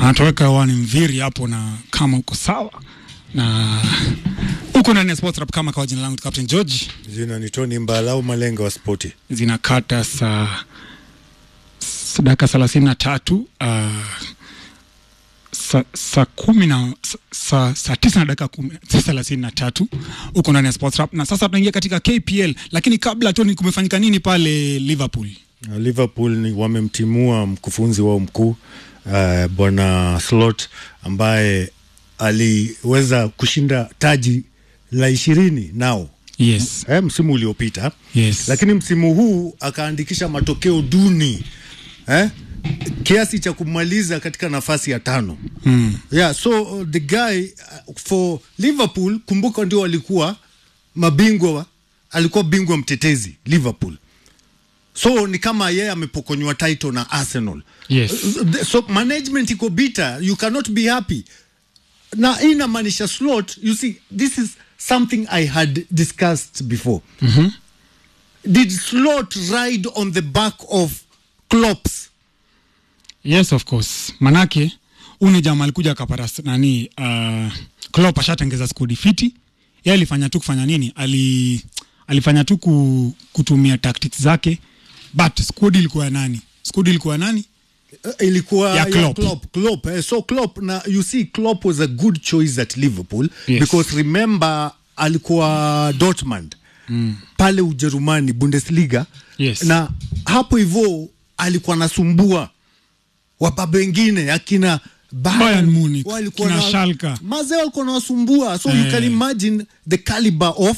anatoweka hewani mviri hapo, na kama uko sawa na uko ndani ya Sports Rap kama kwa jina langu Captain George, Jina ni Tony Mbalau Malenga wa spoti. zinakata saa s- dakika thelathini na tatu uh, saa sa kumi na sa- sa, saa tisa na dakika kumi thelathini na tatu uko ndani ya Sports Rap, na sasa tunaingia katika KPL, lakini kabla Tony, kumefanyika nini pale Liverpool? Na Liverpool ni wamemtimua mkufunzi wao mkuu uh, bwana Slot ambaye aliweza kushinda taji la ishirini nao Yes, eh, msimu uliopita yes. lakini msimu huu akaandikisha matokeo duni eh, kiasi cha kumaliza katika nafasi ya tano mm. yeah so uh, the guy uh, for liverpool kumbuka ndio alikuwa mabingwa wa- alikuwa bingwa mtetezi liverpool so ni kama yeye amepokonywa title na arsenal Yes. Uh, so management iko bitter you cannot be happy na hii inamaanisha slot you see this is something i had discussed before Mhm. did slot ride on the back of clops Yes, of course. Manake huyu ni jamaa alikuja akapata s- nani uh, Klopp ashatengeza skudi fiti. Yeye alifanya tu kufanya nini? Ali alifanya tu ku, kutumia tactics zake. But skudi ilikuwa ya nani? Skudi ilikuwa ya nani? Uh, ilikuwa Ya Klopp. Klopp, Klopp. Eh, so Klopp na you see Klopp was a good choice at Liverpool Yes. because remember alikuwa Dortmund mm. pale Ujerumani Bundesliga Yes. na hapo hivyo alikuwa anasumbua wababa wengine akina Bayern Munich, walikuwa kina na- Schalke. mazee walikuwa nawasumbua so you Eh. can imagine the caliber of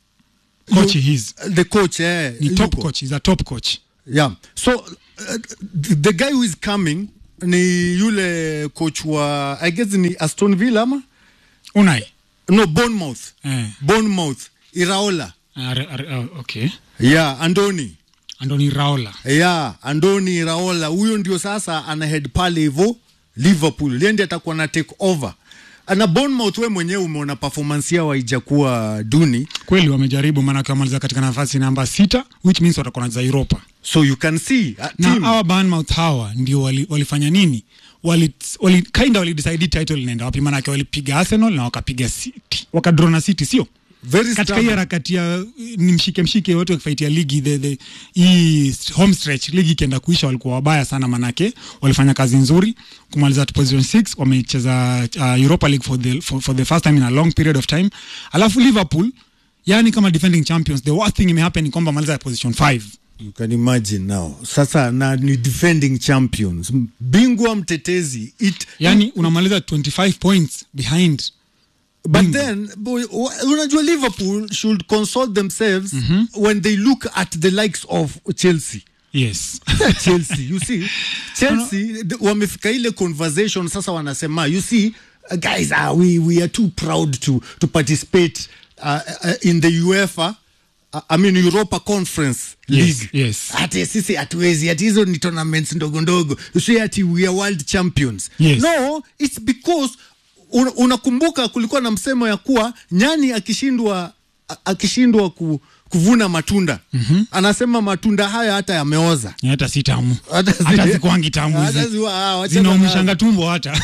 Coach you- his. the coach eh, Ni top yuko. coach, he's a top coach. Yeah. So uh, the the guy who is coming ni yule coach wa I guess ni Aston Villa ama? Unai. No, Bournemouth. Eh. Bournemouth. Iraola. Are, are, uh, okay. Yeah, Andoni. Andoni Raola. Yeah, Andoni Iraola. Huyo ndio sasa ana head pale hivyo Liverpool. Yeye ndiye atakuwa na take over. Na Bournemouth we mwenyewe umeona performance yao haijakuwa duni. Kweli wamejaribu maanake wamaliza katika nafasi namba sita which means watakuwa wanacheza Europa. So you can see uh, na team. hawa Bournemouth hawa ndio wali, walifanya nini wali, wali kinda walidecide title inaenda wapi maanake walipiga Arsenal na wakapiga City wakadraw na City sio Very katika hii stubborn. harakati ya ni mshike mshike wote wakifaitia ligi the, the, hii home stretch ligi ikienda kuisha walikuwa wabaya sana manake walifanya kazi nzuri kumaliza to position 6 wamecheza uh, Europa League for the, for, for the first time in a long period of time alafu Liverpool yani kama defending champions the worst thing imehappen ni kwamba maliza position 5 You can imagine now. Sasa na ni defending champions. Bingwa mtetezi. It, yani unamaliza 25 points behind but bingwa. then boy, wa- unajua Liverpool should console themselves when they look at the likes of Chelsea. yes Chelsea, you see, Chelsea the- wamefika ile conversation sasa wanasema, you see, uh, guys, uh, we, we are too proud to, to participate uh, uh, in the UEFA uh, I mean Europa Conference Yes, League. yes. Ati sisi hatuwezi, ati hizo ni tournaments ndogo ndogo. You see ati we are world champions. Yes. No, it's because un- unakumbuka kulikuwa na msemo ya kuwa nyani akishindwa a- akishindwa ku, kuvuna matunda mm-hmm. anasema matunda haya hata yameoza Ni hata si tamu Hata si- hata zikuangi tamu Hata hizi. ziwa- ah, wachana zinaumishanga tumbo hata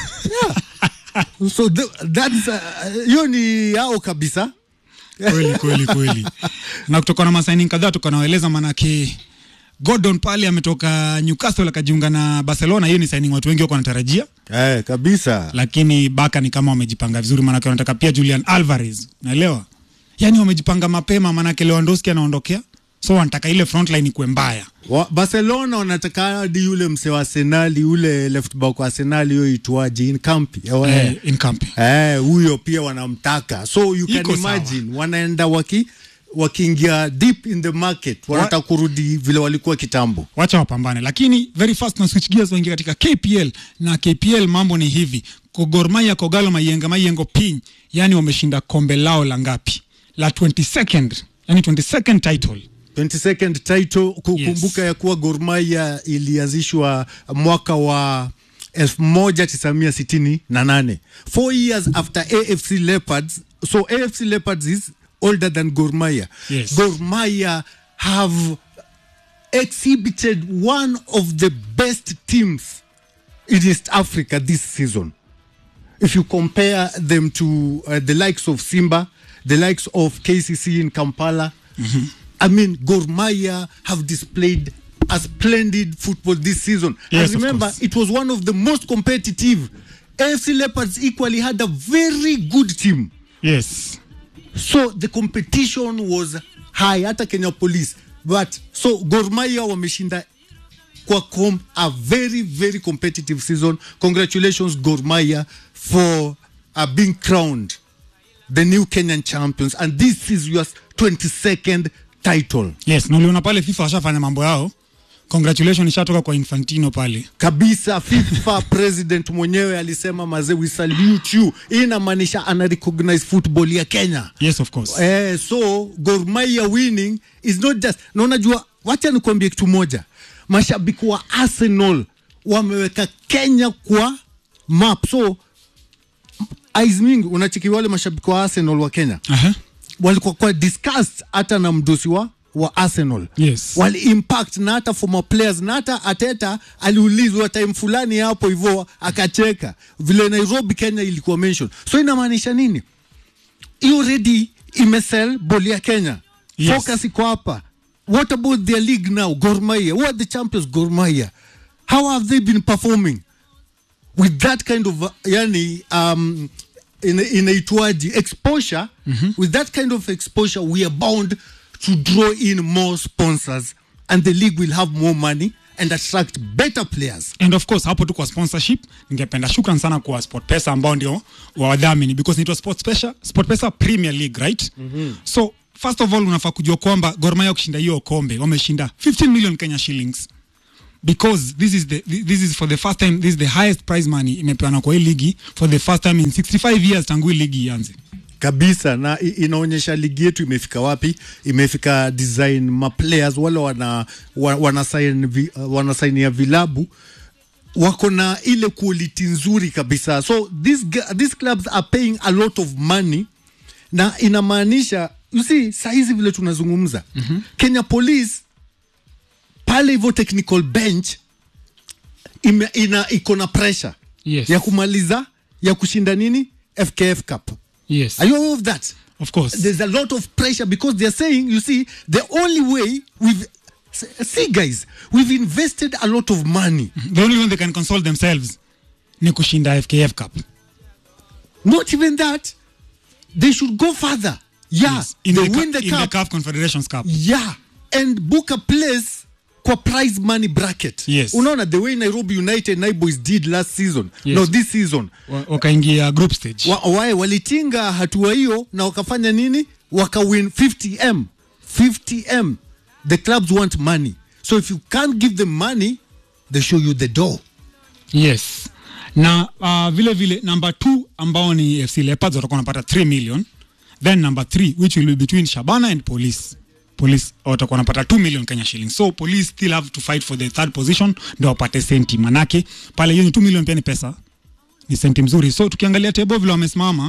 so th that's uh, hiyo ni yao kabisa kweli kweli kweli na kutoka na masaini kadhaa tukanaeleza manake Gordon pale ametoka Newcastle akajiunga na Barcelona. Hiyo ni signing watu wengi wako wanatarajia, eh, kabisa lakini Baka ni kama wamejipanga vizuri, maanake wanataka pia Julian Alvarez, naelewa yani wamejipanga mapema, maanake Lewandowski anaondokea, so wanataka ile frontline ikuwe mbaya. wa, Barcelona wanataka hadi yule mse wa Arsenali yule left back wa Arsenali hiyo itwaje Inkampi eh, Eh, in camp. eh, huyo pia wanamtaka so you can Iko sawa. imagine wanaenda waki wakiingia deep in the market wanataka kurudi vile walikuwa kitambo wacha wapambane, lakini very fast na switch gears waingia katika KPL na KPL mambo ni hivi, Gor Mahia, Kogalo, Mayenga, Mayengo Piny, yani wameshinda kombe lao la ngapi? La 22nd, yani 22nd title 22nd title kukumbuka Yes. ya kuwa Gor Mahia ilianzishwa mwaka wa 1968 four years after AFC Leopards so AFC Leopards is older than Gor Mahia Yes. Gor Mahia have exhibited one of the best teams in East Africa this season. If you compare them to uh, the likes of Simba, the likes of KCC in Kampala, I mean, Gor Mahia have displayed a splendid football this season. Yes, and of remember, course. it was one of the most competitive. AFC Leopards equally had a very good team. yes so the competition was high hata kenya police but so Gor Mahia wameshinda kwa com a very very competitive season congratulations Gor Mahia for uh, being crowned the new kenyan champions and this is your 22nd title yes na uliona pale fifa washafanya mambo yao congratulation ishatoka kwa infantino pale kabisa fifa president mwenyewe alisema mazee we salute you hii inamaanisha ana recognize football ya kenya yes of course Eh, so Gor Mahia winning is not just na unajua, wacha nikuambie kitu moja, mashabiki wa Arsenal wameweka Kenya kwa map. So eyes mingi, unachiki wale mashabiki wa Arsenal wa Kenya Aha. walikuwa kwa discussed hata na mdosi wa wa Arsenal Yes. wali impact na hata former players na hata Ateta aliulizwa time fulani hapo hivyo akacheka vile Nairobi Kenya ilikuwa mention. So inamaanisha nini? hiyo already imesell boli ya Kenya. Yes. Focus iko hapa. What about their league now? Gor Mahia. Who are the champions? Gor Mahia. How have they been performing with that kind of uh, yani um, ina- inaitwaji exposure with that kind of exposure we are bound to draw in more sponsors and the league will have more money and attract better players and of course hapo tu kwa sponsorship ningependa shukran sana kwa sportpesa ambao ndio wadhamini because naitwa sportpesa sportpesa premier league right mm-hmm. so first of all unafaa kujua kwamba Gor Mahia kushinda hiyo kombe wameshinda 15 million kenya shillings because this is the this is for the first time this is the highest prize money imepeana kwa hii ligi for the first time in 65 years tangu hii ligi ianze kabisa na i- inaonyesha ligi yetu imefika wapi imefika design maplayers wale wana, wa- wana, sign vi, uh, wana sign ya vilabu wako na ile quality nzuri kabisa so these, g- these clubs are paying a lot of money na inamaanisha you see sahizi vile tunazungumza mm-hmm. kenya police pale hivyo technical bench ime, ina iko na pressure Yes. ya kumaliza ya kushinda nini fkf cup yes Are you aware of that? of course There's a lot of pressure because they're saying, you see, the only way we've see guys, we've invested a lot of money. the only one they can console themselves ni kushinda FKF Cup Not even that. They should go further. Yeah, yes. in, they the, win cu- the in cup. the CAF Confederations Cup Yeah, and book a place kwa prize money bracket. Yes. Unaona the way Nairobi United Naiboys did last season. Yes. No, this season. Wa- wakaingia group stage wa, wae walitinga hatua hiyo na wakafanya nini wakawin 50m 50m the clubs want money so if you can't give them money they show you the door yes na uh, vile vile number two ambao ni fc leopards watakuwa wanapata 3 million then number 3 which will be between shabana and police police watakuwa wanapata 2 million kenya shillings so police still have to fight for the third position ndio wapate senti manake pale hiyo ni 2 million pia ni pesa ni senti mzuri so tukiangalia table vile wamesimama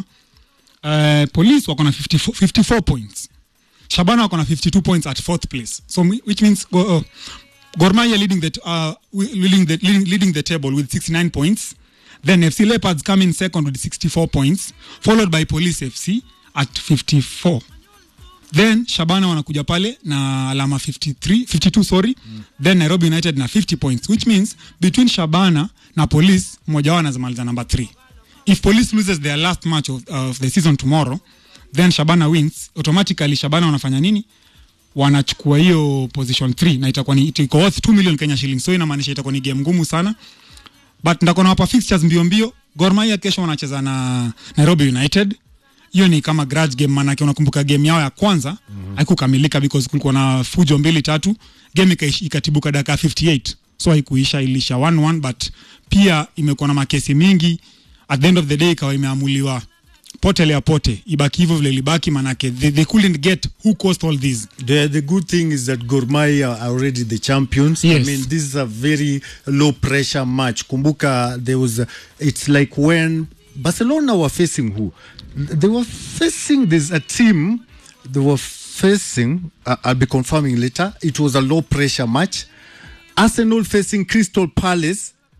uh, police wako na 54, 54 points shabana wako na 52 points at fourth place so mi- which means go, uh, Gor Mahia leading the, uh, wi- leading, the, leading, leading the table with 69 points then FC Leopards come in second with 64 points followed by Police FC at 54 then Shabana wanakuja pale na alama 53, 52 sorry mm. then Nairobi United na 50 points which means between Shabana na Police mmoja wao anazamaliza number 3 if Police loses their last match of, of the season tomorrow then Shabana wins automatically Shabana wanafanya nini wanachukua hiyo position 3 na itakuwa ni iko worth 2 million Kenya shillings so inamaanisha itakuwa ni game ngumu sana but ndako nawapa fixtures mbio mbio Gor Mahia kesho wanacheza na Nairobi United hiyo ni kama grudge game manake unakumbuka game yao ya kwanza mm-hmm. haikukamilika because kulikuwa na fujo mbili tatu game ikaish- ikatibuka dakika 58 so haikuisha ilisha 1-1 but pia imekuwa na makesi mingi at the end of the day ikawa imeamuliwa pote lea pote ibaki hivyo vile ilibaki manake they, they couldn't get who caused all this The, the good thing is that Gor Mahia are already the champions. I Yes. mean, this is a very low pressure match. Kumbuka, there was, a, it's like when Barcelona were facing who? They were facing, there's a team they were facing, uh, I'll be confirming later. It was a low pressure match. Arsenal facing Crystal Palace.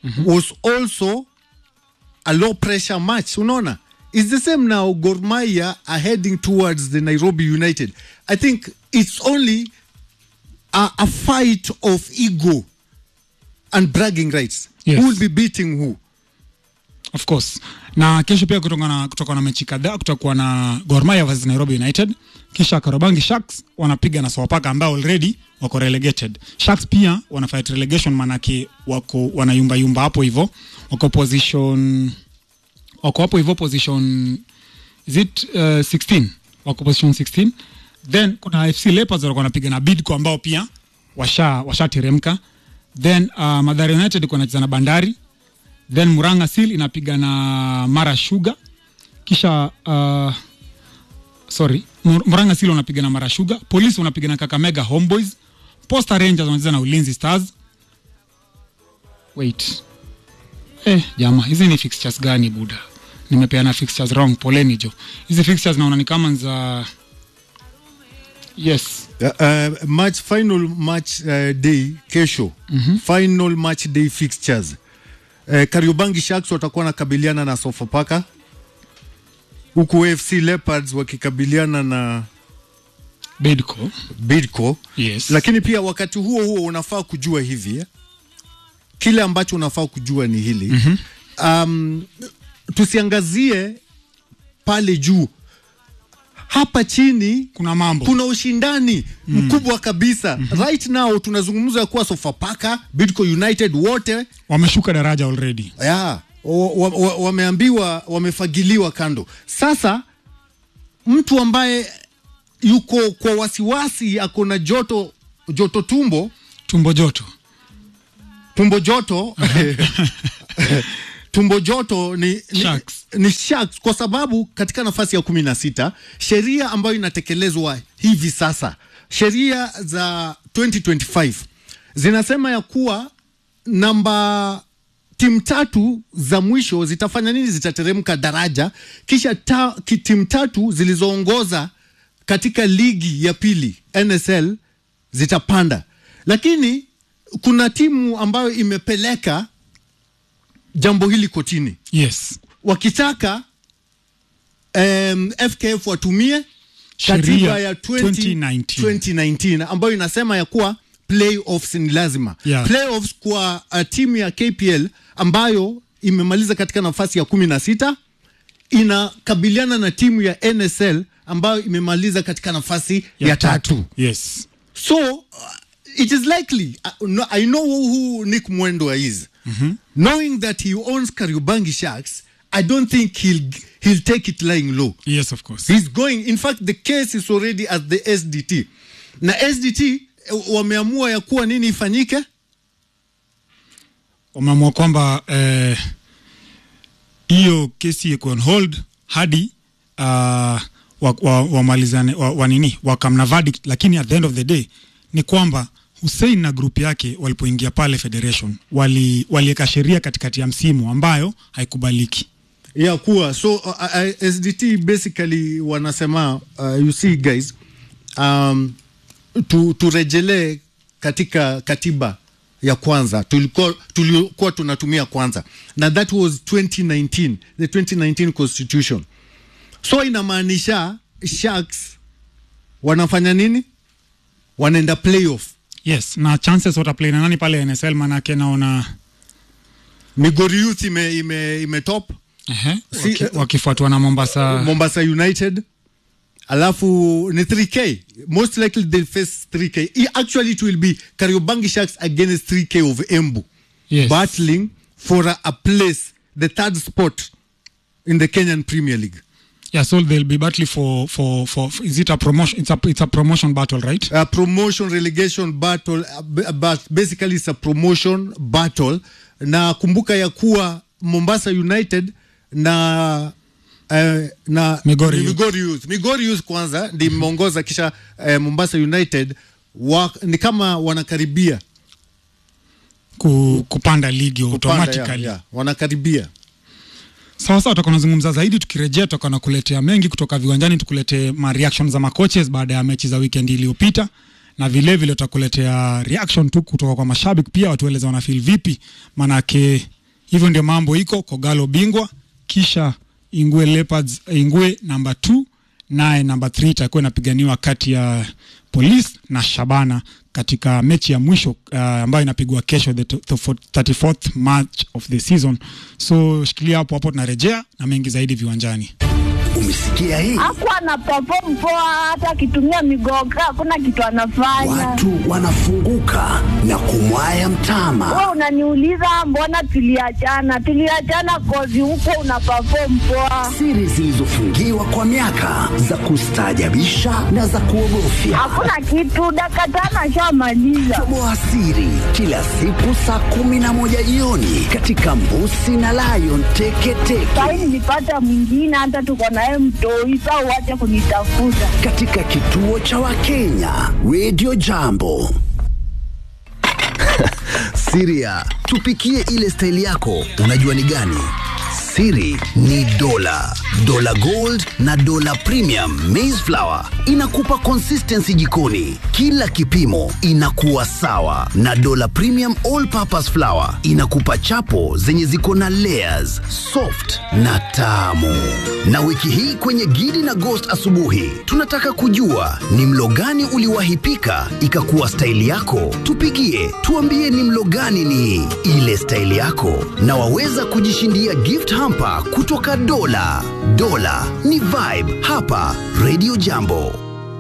was also a low pressure match unaona it's the same now Gor Mahia are heading towards the Nairobi United I think it's only a, a fight of ego and bragging rights Yes. who will be beating who of course na kesho pia kutoka na, kutoka na mechi kadhaa kutakuwa na Gor Mahia versus Nairobi United kisha Karobangi Sharks wanapiga na Sofapaka ambao already wako relegated Sharks pia wana fight relegation manake wako wanayumba yumba hapo hivyo wako position wako hapo hivyo position is it uh, 16 wako position 16 then kuna FC Leopards walikuwa wanapiga na Bidco ambao pia washa washateremka then uh, Mathare United iko wanacheza na Bandari then Muranga Seal inapiga na Mara Sugar kisha uh, sorry Mur- Muranga Seal wanapiga na Mara Sugar Police wanapiga na Kakamega Homeboys Posta Rangers wanacheza na Ulinzi Stars wait eh jama hizi ni fixtures gani buda nimepeana fixtures wrong poleni jo hizi fixtures naona ni kama ni za yes Uh, uh, match final match uh, day kesho final match day fixtures uh, Kariobangi Sharks watakuwa nakabiliana na Sofapaka huku AFC Leopards wakikabiliana na Bidco Bidco yes lakini pia wakati huo huo unafaa kujua hivi eh? kile ambacho unafaa kujua ni hili mm-hmm. um, tusiangazie pale juu hapa chini kuna mambo kuna ushindani mm. mkubwa kabisa mm-hmm. right now tunazungumza kuwa Sofapaka, Bidco United wote wameshuka daraja already ya wa- wa- wa- wameambiwa wamefagiliwa kando. Sasa mtu ambaye yuko kwa wasiwasi, ako na joto joto tumbo tumbo joto tumbo joto tumbo joto ni, ni, Sharks. ni Sharks kwa sababu katika nafasi ya kumi na sita sheria ambayo inatekelezwa hivi sasa, sheria za 2025 zinasema ya kuwa namba timu tatu za mwisho zitafanya nini? Zitateremka daraja, kisha ta, ki- timu tatu zilizoongoza katika ligi ya pili NSL zitapanda, lakini kuna timu ambayo imepeleka jambo hili kotini yes wakitaka um, FKF watumie Sheria katiba ya 20, 2019. 2019 ambayo inasema ya kuwa playoffs ni lazima Yeah. playoffs kwa uh, timu ya KPL ambayo imemaliza katika nafasi ya kumi na sita inakabiliana na timu ya NSL ambayo imemaliza katika nafasi ya, tatu. yes So uh, it is likely uh, no, I know who Nick Mwendwa is. Knowing that he owns Kariobangi Sharks, I don't think he'll he'll take it lying low. yes of course He's going. In fact, the case is already at the SDT. Na SDT eh, wameamua ya kuwa nini ifanyike? wameamua kwamba eh, hiyo kesi iko on hold hadi uh, wa- wamalizane wa, wa, wa nini wakamna verdict, lakini at the end of the day ni kwamba Hussein na grupu yake walipoingia pale federation wali waliweka sheria katikati ya msimu ambayo haikubaliki. ya kuwa so uh, uh, SDT basically wanasema uh, you see guys um, tu, turejelee katika katiba ya kwanza tulikuwa tulikuwa tunatumia kwanza na that was 2019 the 2019 constitution so inamaanisha sharks wanafanya nini wanaenda playoff Yes, na chances wataplay na nani pale NSL, manake naona migori youth ime, ime, ime top ehe, Si- waki, wakifuatwa na Mombasa Mombasa United alafu ni 3k most likely they'll face 3k I- actually it will be Kariobangi Sharks against 3k of Embu Yes. battling for a, a place the third spot in the Kenyan Premier League Yeah, so they'll be battling for, for, for, is it a promotion? It's a, it's a promotion battle, right? a promotion relegation battle uh, b- but basically it's a promotion battle na kumbuka ya kuwa Mombasa United na uh, na Migori ni Youth. Migori Youth Migori Youth kwanza ndi imeongoza kisha uh, Mombasa United wa, ni kama wanakaribia Ku, kupanda ligi kupanda, automatically. ya, ya, wanakaribia Sawa sawa, tutakuwa tunazungumza zaidi tukirejea, tutakuwa na kuletea mengi kutoka viwanjani, tukuletee ma reaction za makoches baada ya mechi za weekend iliyopita, na vile vile tutakuletea reaction tu kutoka kwa mashabiki pia, watueleze wana feel vipi, manake hivyo ndio mambo iko kogalo bingwa kisha ingwe leopards ingwe namba 2 naye namba 3 itakuwa inapiganiwa kati ya police na shabana katika mechi ya mwisho uh, ambayo inapigwa kesho the, t- the 34th match of the season so shikilia hapo hapo tunarejea na mengi zaidi viwanjani Umesikia hii? Hakuwa ana perform poa, hata akitumia migoga hakuna kitu anafanya. Watu wanafunguka na kumwaya mtama. Wewe unaniuliza mbona tuliachana? Tuliachana kozi huko una perform poa, Siri zilizofungiwa kwa miaka za kustaajabisha na za kuogofya. hakuna kitu. Dakika tano ashamaliza. Toboa siri kila siku saa kumi na moja jioni katika Mbusi na Lion Teketeke Sahi nilipata mwingine, hata tuko naye mtoi. Saa uache kunitafuta. katika kituo cha Wakenya Radio Jambo. Siria, tupikie ile staili yako, unajua ni gani? Siri ni dola, dola gold na dola premium maize flour inakupa consistency jikoni, kila kipimo inakuwa sawa, na dola premium all purpose flour inakupa chapo zenye ziko na layers, soft na tamu. Na wiki hii kwenye Gidi na Ghost asubuhi, tunataka kujua ni mlo gani uliwahi pika ikakuwa staili yako. Tupigie tuambie ni mlo gani ni ile staili yako, na waweza kujishindia gift hamper kutoka Dola. Dola ni vibe hapa Radio Jambo.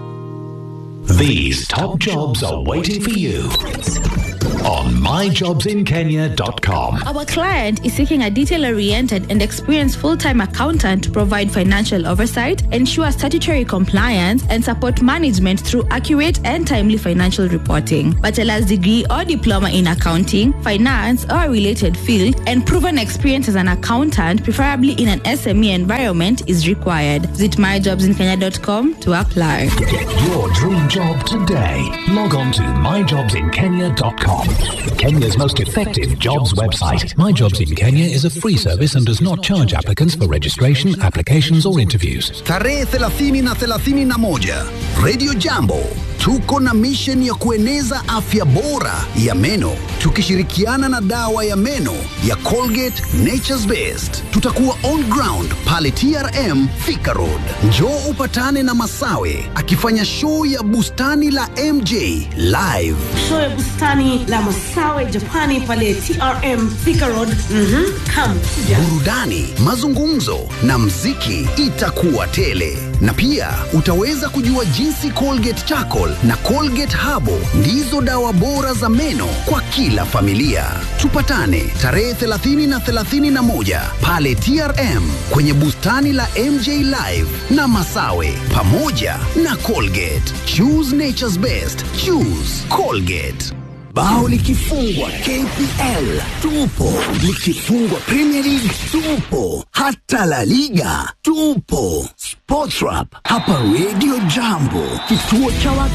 These top jobs are waiting for you on myjobsinkenya.com. Our client is seeking a detail oriented and experienced full time accountant to provide financial oversight, ensure statutory compliance, and support management through accurate and timely financial reporting. Bachelor's degree or diploma in accounting, finance, or a related field, and proven experience as an accountant, preferably in an SME environment, is required. Visit myjobsinkenya.com to apply. Get your dream job today. Log on to myjobsinkenya.com. Kenya's most effective jobs website. My Jobs in Kenya is a free service and does not charge applicants for registration, applications, or interviews. Tarehe 30 na 31 Radio Jambo tuko na mission ya kueneza afya bora ya meno tukishirikiana na dawa ya meno ya Colgate Nature's Best. Tutakuwa on ground pale TRM Thika Road. Njoo upatane na Masawe akifanya show ya bustani la MJ live. show ya bustani la Masawe Japani pale TRM Thika Road. Mhm, come kuja. burudani, mazungumzo na mziki itakuwa tele, na pia utaweza kujua jinsi Colgate Charcoal na Colgate Habo ndizo dawa bora za meno kwa kila familia. Tupatane tarehe 30 na 31 pale TRM kwenye bustani la MJ Live na Masawe pamoja na Colgate. Choose nature's best. Choose Colgate. Bao likifungwa KPL tupo, likifungwa Premier League tupo, hata La Liga tupo. Sportrap hapa Radio Jambo, kituo cha